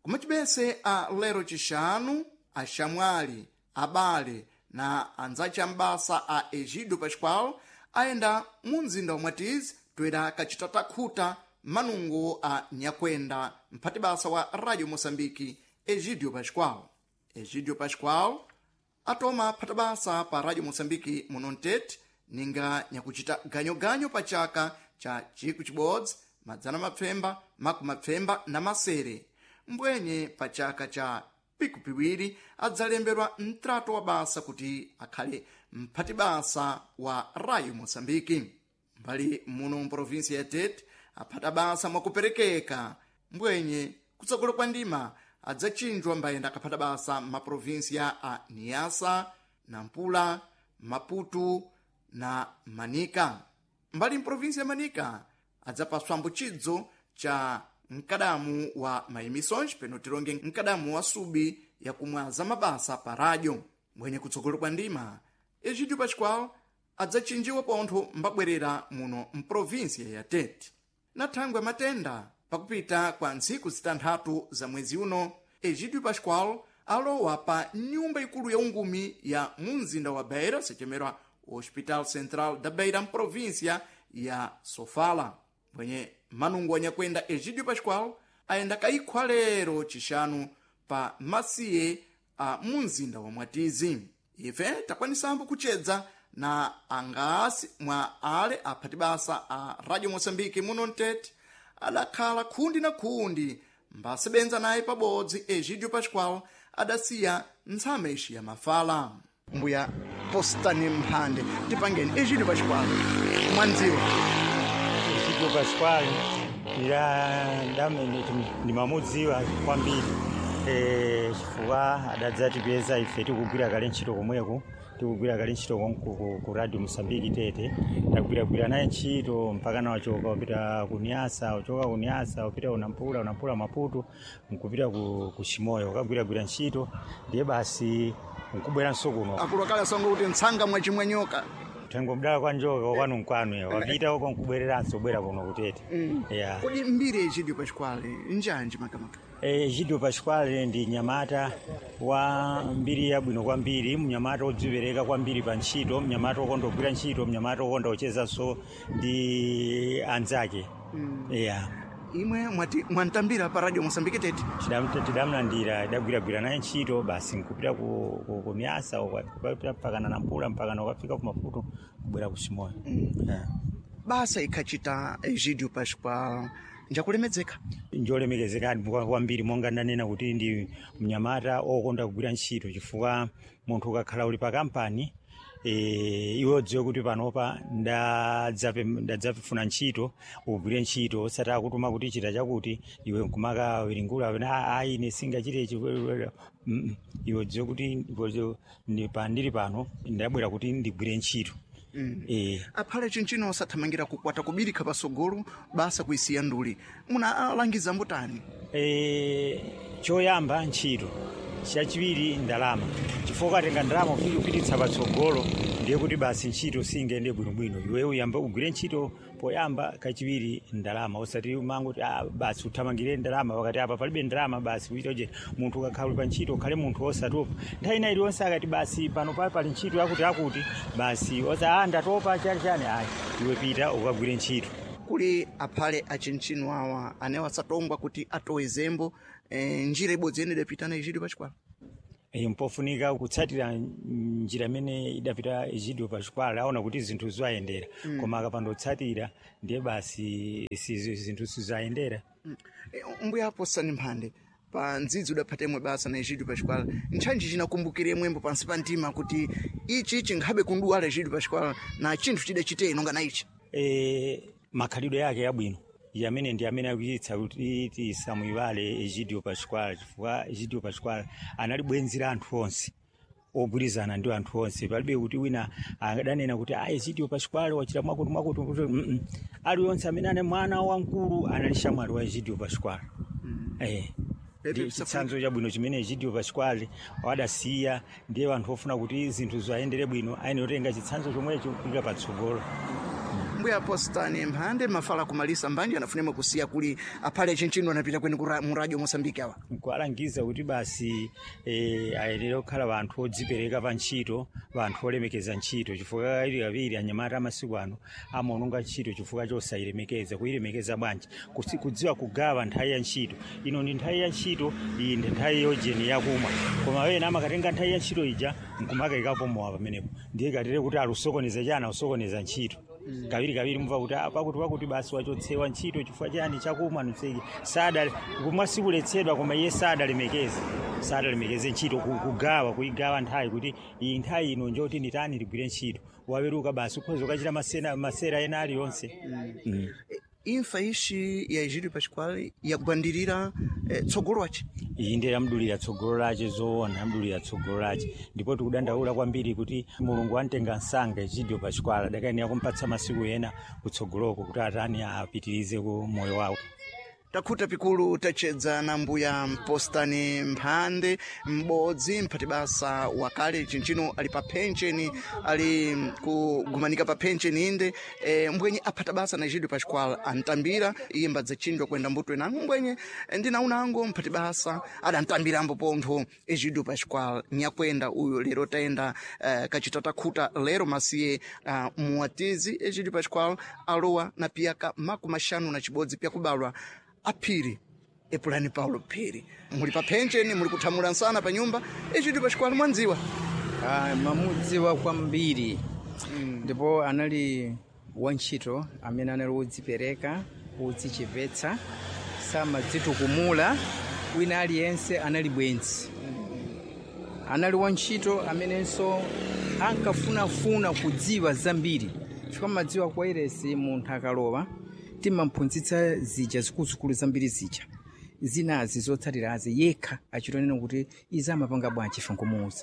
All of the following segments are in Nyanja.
kumachibese a lero chixanu axamwali abale na anzace ambasa a egidio pascual ayenda mu mzinda wa mwatizi toera kacita takhuta manungo a nyakwenda mphati basa wa radio moçambike egidio pascual egidio pascual atoma phata basa pa radio moçambike muno mtete ninga nyakucita ganyoganyo pa chaka cha ciku cibodzi madzana mapfemba makumi mapfemba na masere mbwenye pa chaka cha piku piwiri adzalembedwa mtrato wa basa kuti akhale mphati basa wa radio moçambike mbali muno mprovinsi ya tete aphata basa mwakuperekeka mbwenye kutsogolo kwa ndima adzachinjwa mbayenda akaphata basa m'maprovinsiya a niasa nampula maputu na manika mbali mprovinsi ya manika adzapaswa mbuchidzo cha mkadamu wa maemissões peno tilonge mkadamu wa subi yakumwaza mabasa pa radyo mbwenye kutsogolo kwa ndima egidio pascual adzachinjiwa pontho mbabwerera muno mprovinsiya ya tete na thangwe matenda pakupita kwa ntsiku zitanthatu za mwezi uno egidio pascual alowa pa nyumba ikulu ya ungumi ya mumzinda wa beira sechemerwa hospital central da beira mprovinsia ya sofala mbwenye manungo anyakwenda egidio pascual ayenda kayikhwa lero cixanu pa masiye a mumzinda wa mwatizi ife takwanisambo kucedza na angasi mwa ale aphati basa a radio moçambike muno mtete adakhala khundi na khundi mbasebenza naye pabodzi egidio pascual adasiya ntsame ixi ya mafala mbuya postani mphande tipangeni egidio pascual mwandziwa egidio pascual ila ndamene ndimamudziwa kwambiri Eh, chifukwa adadzatipeza ife tikugwira kale ntchito komweko tikugwira kale ntchito konku ku- ku radio mosambiki tete tagwiragwira naye ntchito mpaka na wachoka wapita kuniasa wachoka kuniasa wapita unampula unampula maputo nkupita ku, ku chimoyo ukagwiragwira ntchito ndiye basi nkubweranso kuno akulu akale asonga kuti ntsanga mwachimwenyoka tengo mdala kwa njoka kwanu nkwanu wapita uko nkubwereranso bwera kuno kutete yeah. kodi mbiri egidio pascual njanji makamaka Eh, Gidio Pasquale ndi mnyamata wa mbiri yabwino kwambiri mnyamata odzipereka kwambiri pa ntchito mnyamata okonda kugwira ntchito mnyamata okonda kuchezanso ndi anzake yeah. imwe mwati mwantambira pa radio moçambike tete Tidam- tidamlandira idagwiragwira naye ntchito basi nkupita ku, ku, ku miasa ukapita mpaka na nampula mpaka na ukafika ku maputo kubwera ku chimoyo yeah. basa ikhacita egidio pascual njakulemedzeka njolemekezekani kwa- kwambiri monga ndanena kuti ndi mnyamata okonda kugwira ntchito chifukwa munthu ukakhala uli pa kampani e, iwe udziwe kuti panopa ndadzape- ndadzapefuna ntchito ugwire ntchito osati akutuma kuti chita chakuti iwe nkumaka wiringula wena ayi ine singachite ichi Mm, mm. iwe udziwe kuti iwe- ndi- pa- ndili pano ndabwera kuti ndigwire ntchito Eh, aphale chinchino osathamangira kukwata kubirikha pasogolo basa kuisiya nduli munalangiza mbutani Eh, choyamba ntchito chachiwiri ndalama chifukwa ukatenga ndalama ufike kupititsa patsogolo ndiye kuti basi ntchito singende bwinobwino iwe uyamba ugwire ntchito poyamba kachiwiri ndalama usati umangoti ah, basi uthamangire ndalama pakati apa palibe ndalama basi kuita je munthu ukakhala uli pa ntchito ukhale munthu osatopa nthawi ina iliyonse akati basi pano pali pali ntchito yakuti akuti basi osa ah, ndatopa chani chani ayi iwe pita ukagwire ntchito kuli aphale achinchino awa anewo asatongwa kuti atowe zembo eh, njira ibodzi yene idapita na egidio pascual Eh, mpofunika kutsatira njira imene idapita egidio pascual aona kuti zinthu zayendera koma akapanda kutsatira ndiye basi si- zinthu sizayendera Eh, mbuya posani mphande pa ndzidzi udaphatemwe basa na egidio pascual ntchantchi chinakumbukiremwembo pansi pa mtima kuti ichi chinghabe kunduwala egidio pascual na chinthu chidachite inonga na ichi e, makhalidwe yake yabwino yamene ndi amene akuyitsa kuti tisamuyiwale egidio pascual chifukwa egidio pascual anali bwenzi la anthu onse ogwirizana ndi anthu onse palibe kuti wina adanena kuti a egidio pascual wachita mwakuti mwakuti kuti mm -mm. aliyonse amene ane mwana wamkulu anali shamwali wa egidio pascual eh Pepe ndi Msafiri. chitsanzo chabwino chimene egidio pascual wadasiya ndiye anthu ofuna kuti zinthu zayendere bwino ayenera kutenga chitsanzo chomwecho kupita patsogolo mbuya postani mphande mafala kumalisa mbanje anafunema kusiya kuli aphale chinchino anapita kweni kura- mu radio mosambiki awa nkualangiza kuti basi eh, ayenera kukhala vanthu odzipereka pa ntchito vanthu olemekeza ntchito chifukwa kawiri kawiri anyamata amasiku ano amaononga ntchito chifukwa chosayilemekeza kuyilemekeza bwanji Kusi- kudziwa kugawa nthawi ya ntchito ino ndi nthawi ya ntchito iyi ndi nthawi yojeni yakumwa koma wena amakatenga nthawi ya ntchito ija nkumakayikapo mowa pamenepo ndiye katere kuti alusokoneza chana usokoneza ntchito kawiri kawiri mva kuti "Ah, pakuti pakuti basi wachotsewa ntchito chifukwa chani chakumwa nuseki sada kumwa sikuletsedwa koma iye sadalemekeze sadalemekeze ntchito ku- kugawa kuyigawa nthawi kuti iyi nthawi ino njoti nditani ligwire ntchito waweruka basi ukhoza ukachita masena- masera ena aliyonse Mm. imfa ishi ya egídio pascual yakubwandirira eh, tsogolo wace iyi ndi lamdulira tsogolo lace zoona lamdulira tsogolo lace ndipo tikudandaula kwambiri kuti mulungu amtenga msanga egidio pascuala adakayenera kumpatsa masiku ena kutsogoloko kuti atani apitirize ku moyo wawo takhuta pikulu tachedza na mbuya mpostani mphande m'bodzi mphati basa wakale chinchino ali pa pensheni ali kugumanika pa pensheni inde e, mbwenye aphata basa na egídio pascual antambira iye mbadza chindwa kwenda mbuto enango mbwenye ndinaunango mphati basa adantambirambo pontho egídio pascual nyakwenda uyo lero tayenda uh, kachita takhuta lero masiye uh, muwatizi egídio pascual alowa na piyaka maku maxanu na cibodzi pya kubalwa aphiri epulani paulo phiri muli pa pensheni muli kuthamula nsana pa nyumba egídio pascual mwandziwa Ah, mamudziwa kwambiri ndipo anali wantchito amene anali wodzipereka wodzichepetsa samadzitukumula wina aliyense anali bwenzi anali wantchito amenenso ankafunafuna kudziwa zambiri chifukwa madziwa kwa iresi munthu akalowa timamphunzitsa zija zikuluzikulu zambiri zija zinazi zotsatirazi yekha achitonena kuti izi amapanga bwanji ife nkumuuza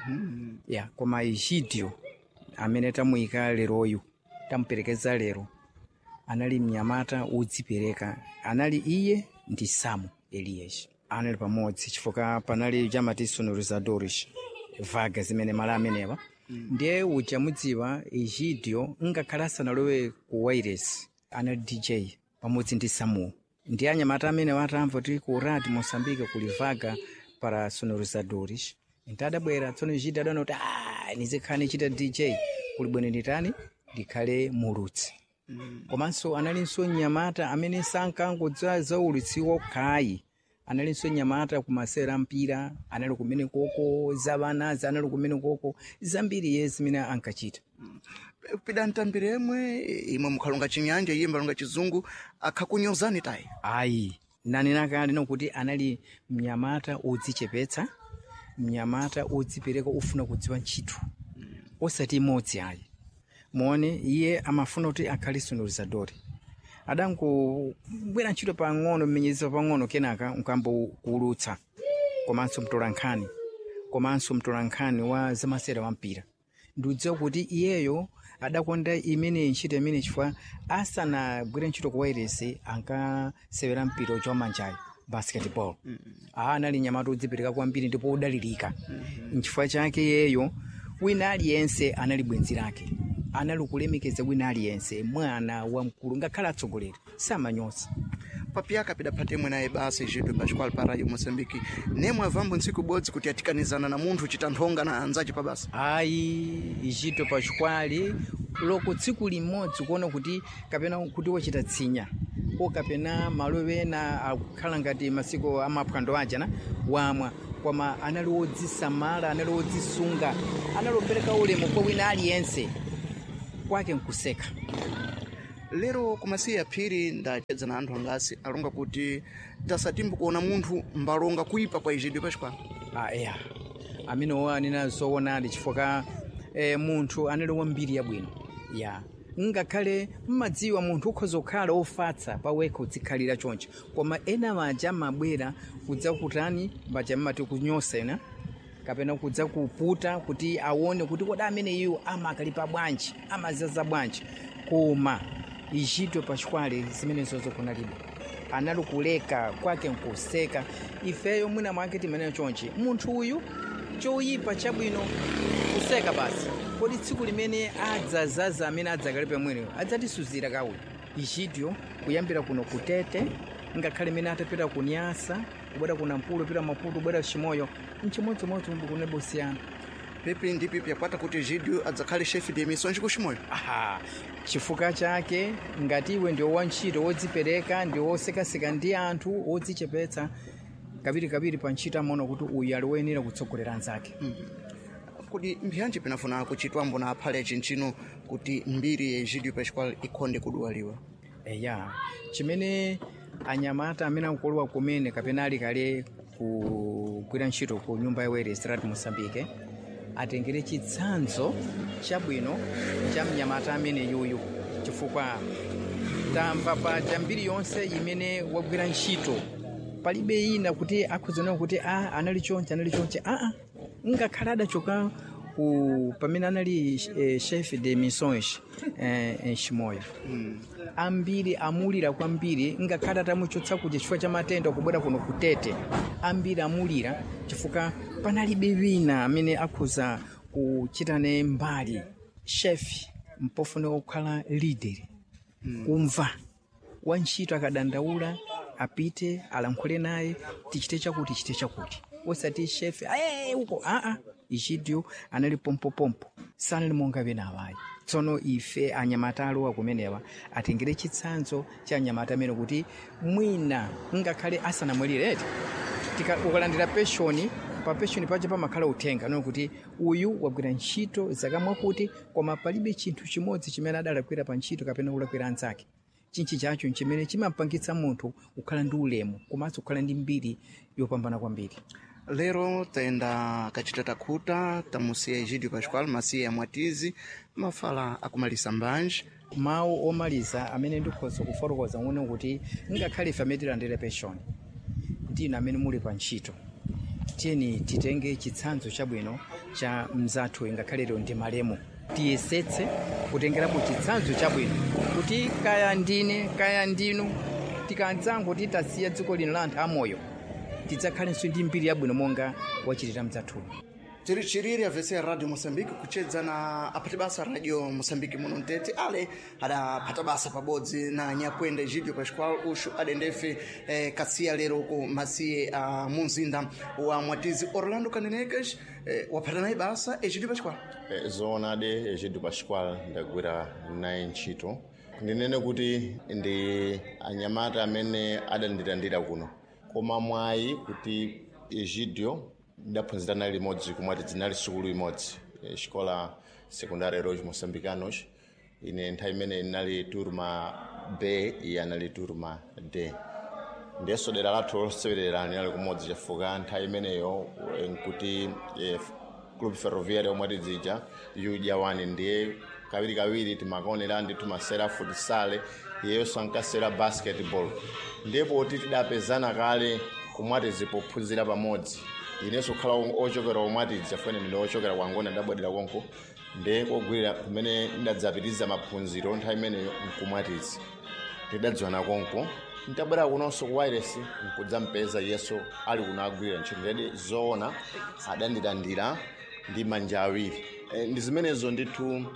ya koma egidio amene tamuyika leroyu tamuperekeza lero anali mnyamata wodzipereka anali iye ndi samu eliyeshi anali pamodzi chifukwa panali chamati sonorizadores vaga zimene mala amenewa ndiye uja mudziwa egidio ngakhale asanalowe ku wairesi anali dj pamodzi ndi samuel ndi anyamata amene watamva kuti ku radi mosambike kuli vaga para sonorizadores ntadabwera tsono egidio adaona kuti "Ah, nizikhala nichita dj kuli bwino nditani ndikhale mulutsi komanso analinso nyamata amene sankangodziwa za ulutsi wokhayi analinso nyamata kumasera mpira anali kumene koko zavanazi anali kumene koko zambiri ye zimene ankachita pida ntambira yemwe imwe mukhalonga chinyanja iye mbalonga chizungu akhakunyozani tayi ayi nanena kale nokuti anali mnyamata odzichepetsa mnyamata odzipereka ofuna kudziwa ntchito osati imodzi ayi muone iye amafuna kuti akhale sonorizadori adangobwera ntchito pang'ono mmenyezero pang'ono kenaka nkambokuulutsa komanso mtolankhani komanso mtolankhani wa zamasera wa mpira ndiudziwa kuti iyeyo adakonda imene ntchito imene chifukwa asanagwire ntchito ku wairesi ankasewera mpira uja wamanjayo basketball aa anali nyamata odzipereka kwambiri ndipo odalirika nchifukwa chake iyeyo wina aliyense anali bwenzi lake anali kulemekeza wina aliyense mwana wamkulu ngakhale atsogoleri samanyosa papiyaka pidaphatemwe naye basa egídio pascual pa radio moçambique nemwe avambo ntsiku ibodzi kuti atikanizana na munthu chita nthonga na anzace pa basa ayi ichito pachikwali loko tsiku limodzi kuona kuti kapena kuti wachita tsinya ko kapena malo ena akukhala ngati masiku amaphwando ajana wamwa koma anali wodzisamala anali wodzisunga anali opereka ulemu kwa wina aliyense kwake nkuseka lero kumasiya aphiri ndachedza na anthu angasi alonga kuti tasatimbo kuona munthu mbalonga kuipa kwa egídio pascual Ah, yeah. amenewo anena zoonadi chifukwa eh, munthu anali wambiri yabwino ya ngakhale mmadziwa munthu ukhoza kukhala ofatsa pawekha udzikhalira choncho koma ena maja amabwera kudza kutani maja mmati kunyosa ena kapena kudza kuputa kuti aone kuti kodi amene iwo amakalipa bwanji amazaza bwanji koma ichito pachikwale zimenezozo kunalibe anali kuleka kwake nkuseka ifeyo mwina mwake timenene chonchi munthu uyu choyipa chabwino kuseka basi kodi tsiku limene adzazaza amene adzakale pamweneyo adzatisuzira kawe ichidyo kuyambira kuno kutete ngakhale imene atapita kunyasa kubwera kuna mpulo pita maputo kubwera chimoyo mchimodzimodzi umbu kunebo siyana pipi ndi pipi yakwata kuti egidio adzakhale chefe de emissões kuchimoyo aha chifukwa chake ngati iwe ndi wantchito wodzipereka ndi wosekaseka ndi anthu wodzichepetsa kapirikapiri pa ntchito amaona kuti uyu ali woyenera kutsogolera anzake kuti mbiyanje pinafuna kuchitwambo na aphale achinchino kuti mbiri ya egidio pascual ikhonde kuduwaliwa eya chimene anyamata amene akukolowa kumene kapena ali kale kugwira ntchito ku nyumba yawo restaurant mosambike atengere chitsanzo chabwino cha mnyamata amene yuyu chifukwa tamva paja mbiri yonse imene wagwira ntchito palibe ina kuti akhuziona kuti a anali chonche anali chonche aa ngakhale adachoka ku pamene anali eh, chef de missões eh, chimoyo ambiri amulira kwambiri ngakhale atamuchotsa kuti chifukwa cha matenda kubwera kuno kutete ambiri amulira chifukwa panalibe wina amene akhuza kuchitane mbali chef mpofuna kukhala leader kumva wantchito akadandaula apite alankhule naye tichite chakuti tichite chakuti osati chef "Eh, uko aa ichidio anali pompopompo sanali monga wena awayi tsono ife anyamata alowa kumenewa atengere chitsanzo cha anyamata amene kuti mwina ngakhale asanamwalireti Tika- ukalandira penshoni pa penshoni pacho pamakhala uthenga noti kuti uyu wagwira ntchito zaka mwakuti koma palibe chinthu chimodzi chimene adalakwira pa ntchito kapena kulakwira anzake chinchi chacho chimene chimampangitsa munthu kukhala ndi ulemu komanso kukhala ndi mbiri yopambana kwambiri lero tayenda kachita takhuta tamusiya egidio pascual masiya mwatizi mafala akumalisa mbanje mawu omaliza amene ndikhoza kufotokoza ng'ono kuti ngakhale ife amene tilandire penshoni ndinu amene muli pa ntchito tiyeni titenge chitsanzo chabwino cha mzathu ngakhale lero ndi malemu tiyesetse kutengerapo chitsanzo chabwino kuti kaya ndine kaya ndinu tikanzango titasiya dziko lino la anthu amoyo tidzakhalenso ndi mbiri yabwino monga wachitira mzathuyo tiri chiriri avese radio moçambique kuchedza na aphati basa radio moçambique muno mtete ale adaphata basa pabodzi na nyakwenda egidio pascual uxu adendefe eh, kasiya lero ku masiye a munzinda wa mwatizi orlando kanenecas eh, waphata naye basa egidio pascual Eh, zoonade egidio pascual ndagwira naye ntchito ndinene kuti ndi anyamata amene adandilandira kuno koma mwayi kuti egidio ndaphunzira naye limodzi kumati dzinali sukulu imodzi eh, xikola secundária heróis moçambicanos ine nthawi imene inali turma b iye anali turma d ndiyeso dera lathu losewerera linali kumodzi chifukwa nthawi imeneyo eh, nkuti eh, club ferroviario omwe tidzija yudya wani ndiye kawirikawiri timakaonera ndi timasera futisale iyenso ankasera basketball ndipo ti tidapezana kale kumwatizi pophunzira pamodzi inenso kukhala ochokera omwatizi afune ndi ochokera kwangona ndabwadera konko ndiye kogwirira kumene ndadzapitiriza maphunziro nthawi imeneyo nkumwatizi tidadziwana konko ntabwera kunonso ku wireless nkudzampeza yeso ali kuno agwirira ntchito ndedi zoona adandilandira ndi manja awiri e, ndi zimenezo ndithu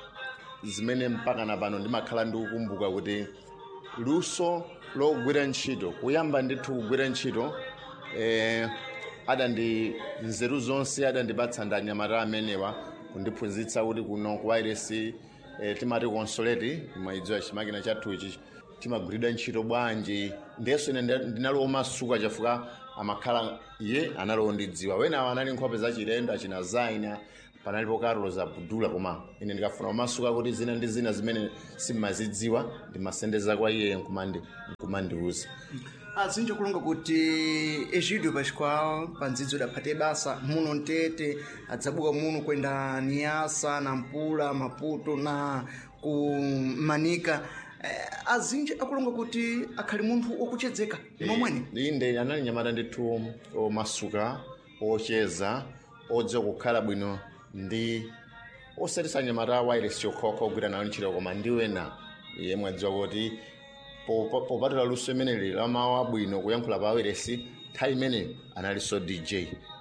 zimene mpaka na pano ndimakhala ndikukumbuka kuti luso logwira ntchito kuyamba ndithu kugwira ntchito eh, adandi nzeru zonse adandipatsa ndi anyamata amenewa kundiphunzitsa kuti kuno ku wireless eh, timati consolate mwayidziwa chimakina chathu ichi timagwiridwa ntchito bwanji ndiyeso ine ndi- ndinali womasuka chifukwa amakhala iye anali wondidziwa wenawo anali nkhope za chilendo achina zaina panalipo carlos abdula koma ine ndikafuna kumasuka kuti zina ndi zina zimene simmazidziwa ndimasendeza kwa iye nkumandi nkumandiuza azinji kulonga kuti egidio pascual pa ndzidzo idaphate basa muno mtete adzabuka muno kwenda niasa na mpula maputo na ku manika eh, azinji akulonga kuti akhali munthu wokuchedzeka momwene inde anali nyamata ndithu omasuka ocheza odziwa kukhala bwino ndi osatisa nyamata wireless yokhokha ogwira nayo ntchito koma ndi wena yemwe adziwa kuti popa- popatula luso imeneli la mawu abwino kuyankhula pa wireless nthawi imeneyo analinso dj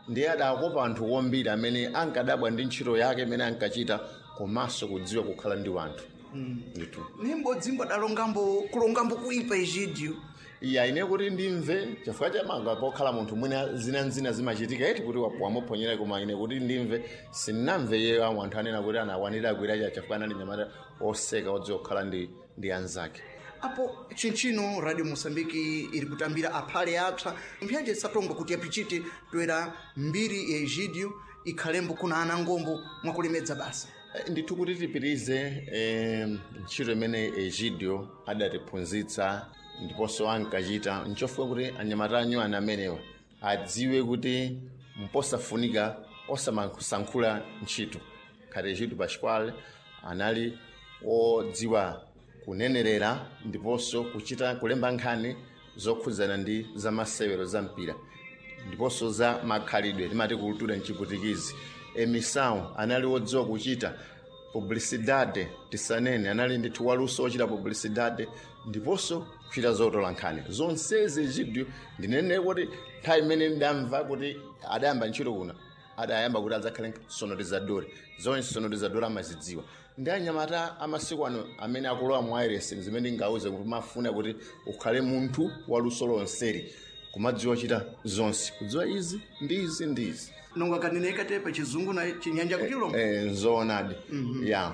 ndiye adakopa anthu ombiri amene ankadabwa ndi ntchito yake imene ankachita komanso kudziwa kukhala ndi wanthu ndithu nimbodzi mbadalongambo kulongambo kuipa egidio iya ine kuti ndimve chifukwa chamanga pokhala munthu mwina zinanzina zimachitika eti kuti wamuphonyera koma ine kuti ndimve sinnamve iye amwe anthu anena kuti anakwanira agwira cha chifukwa anali nyamata oseka odziwa kukhala ndi, ndi anzake apo chinchino radio moçambique iri kutambira aphale apsa mphyanje isatonga kuti yapichite toera mbiri ya egidio ikhalembo kuna ana ngombo mwakulemedza basa Eh, ndithu kuti tipitirize eh, ntchito imene egidio adatiphunzitsa ndiponso ankachita nchofuna kuti anyamata anyuwana amenewa adziwe kuti mposafunika osamasankhula ntchito khati egidio pascual anali odziwa kunenerera ndiponso kuchita kulemba nkhani zokhudzana ndi zamasewero za mpira ndiponso za makhalidwe timati kultura mchiputikizi emisawu anali wodziwa kuchita publicidade tisanene anali ndithu waluso wochita publicidade ndiponso kuchita zotola nkhani zonsezi egidio ndinene kuti nthawi imene ndamva kuti adayamba ntchito kuna adayamba kuti adzakhale sonorizadori zonse sonorizadori amazidziwa ndi anyamata amasiku ano amene akulowa mu irs zimene ndingauze kuti mafuna kuti ukhale munthu waluso lonseri kumadziwa chita zonse kudziwa izi ndi izi ndi izi nonga kaneneka te pa chizungu na chinyanja kuchilonga eh, nzoonadi ya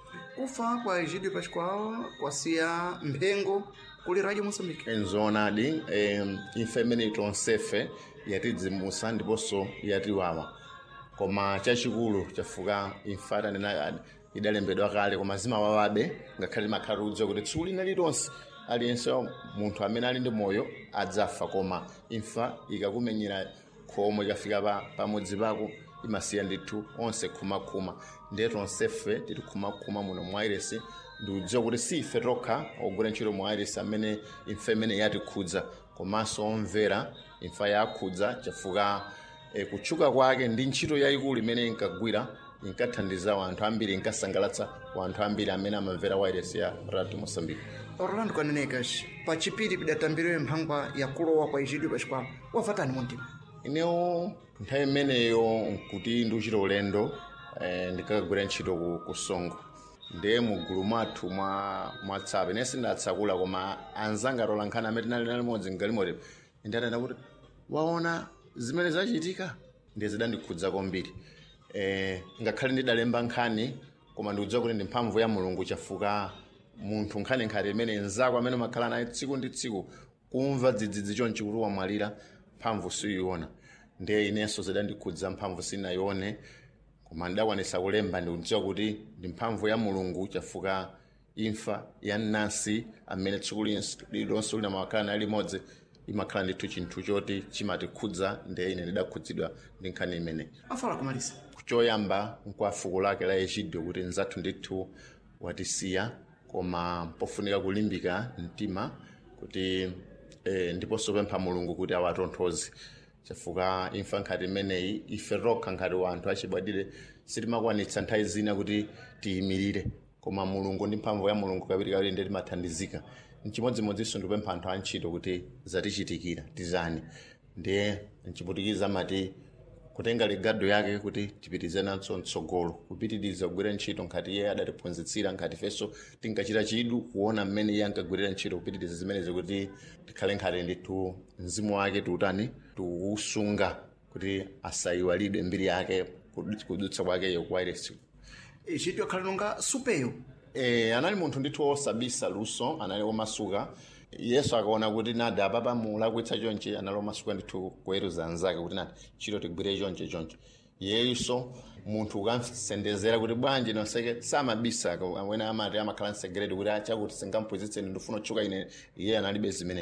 kufa kwa egidio pascual kwasiya mphengo kuli radio moçambique Eh, nzoonadi eh, imfa imene tonsefe yatidzimusa ndiponso yatiwawa koma chachikulu chafuka imfa tanena idalembedwa kale koma zimawawabe ngakhale makhala kudziwa kuti tsiku lina lilonse aliyense wa munthu amene ali ndi moyo adzafa koma imfa ikakumenyera khomo ikafika pa pamudzi pako imasiya ndithu onse khumakhuma ndiye tonsefe tili khumakhuma muno mu airesi ndikudziwa kuti si ife tokha ogwira ntchito mu airesi amene imfa imene yatikhudza komanso omvera imfa yakhudza chafuka e, kutchuka kwake ndi ntchito yayikulu imene inkagwira inkathandiza wanthu ambiri inkasangalatsa wanthu ambiri amene amamvera wairesi ya radio mosambike orlando kanenekas pa chipiri pidatambiriwe mphangwa ya kulowa kwa egidio pascual wavatani muntima inewo nthawi imeneyo nkuti ndiuchita ulendo eh, ndikakagwira ntchito ku, ku songo ndiye mugulu mwathu mwa mwatsapo ine sindatsakula koma anzanga atola nkhani amene tinali nali modzi mgalimotepo indatanda kuti waona zimene zachitika ndiye zidandikhudza kwambiri eh, ngakhale ndidalemba nkhani koma ndikudziwa kuti ndi mphamvu ya mulungu chafuka munthu nkhani nkhati imene nzako amene umakhala naye tsiku ndi tsiku kumva dzidzidzi chonchi kuti wamwalira mphamvu siyiona ndiye inenso zidandikhudza mphamvu sinayione koma ndidakwanisa kulemba ndikudziwa kuti ndi mphamvu ya mulungu chafuka imfa ya nansi amene tsiku lilonse lina makhala naye limodzi imakhala ndithu chinthu choti chimatikhudza ndiye ine ndidakhudzidwa ndi nkhani imeneyi afala kumalisa choyamba nkwa fuko lake la egidio kuti nzathu ndithu watisiya koma pofunika kulimbika mtima kuti eh, ndiponso pempha mulungu kuti awatonthoze chafuka imfa nkhati imeneyi ife tokha nkhati wanthu achibadire sitimakwanitsa nthawi zina kuti tiyimirire koma mulungu ndi mphamvu ya mulungu kapiti kawiri ndiye timathandizika mchimodzimodzinso ndikupempha anthu antchito kuti zatichitikira tizani ndiye mchiputikiza amati kutenga ligado yake kuti tipitirize nazo mtsogolo kupitiriza kugwira ntchito nkhati iye adatiphunzitsira nkhati ifenso tinkachita chidu kuona mmene iye ankagwirira ntchito kupitiriza zimenezi kuti tikhale nkhati ndithu mzimu wake tiutani tiusunga kuti asayiwalidwe mbiri yake kudutsa kwakeyo kwa iresi egidio akhala nonga supeyo e, anali munthu ndithu wosabisa luso anali womasuka yesu akaona kuti nadi apapa mulakwitsa chonchi anali womasuka ndithu kuweruza anzake kuti nati chito tigwire chonche chonche yeyuso munthu ukamsendezera kuti bwanji noseke samabisa amene amati amakhala msegereti kuti achakuti singamphunzitseni ndifuna otchuka ine iye analibe zimene